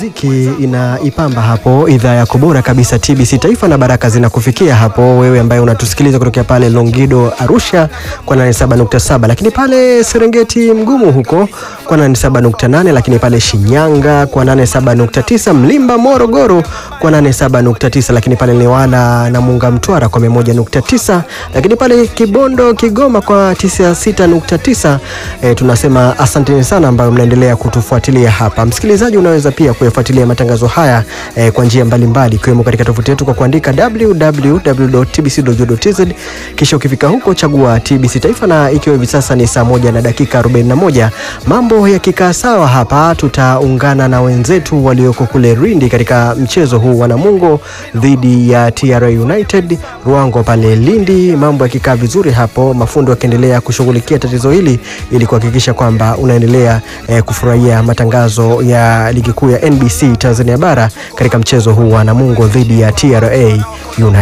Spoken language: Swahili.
Muziki inaipamba hapo idhaa yako bora kabisa TBC Taifa, na baraka zinakufikia hapo wewe ambaye unatusikiliza kutokea pale Longido Arusha kwa 87.7, lakini pale Serengeti Mgumu huko kwa 87.8, lakini pale Shinyanga kwa 87.9, Mlimba Morogoro kwa 87.9, lakini pale Newala na Munga Mtwara kwa 101.9, lakini pale Kibondo Kigoma kwa 96.9. E, tunasema asanteni sana ambayo mnaendelea kutufuatilia hapa. Msikilizaji, unaweza pia kuyafuatilia matangazo haya e, kwa njia mbalimbali ikiwemo katika tovuti yetu kwa kuandika www.tbc.go.tz, kisha ukifika huko chagua TBC Taifa, na ikiwa hivi sasa ni saa moja na dakika 41, mambo yakikaa sawa hapa, tutaungana na wenzetu walioko kule Rindi katika mchezo huu wa Namungo dhidi ya TRA United Ruango pale Lindi. Mambo yakikaa vizuri hapo, mafundi wakiendelea kushughulikia tatizo hili ili kuhakikisha kwamba unaendelea eh, kufurahia matangazo ya ligi kuu ya NBC Tanzania bara katika mchezo huu wa Namungo dhidi ya TRA United.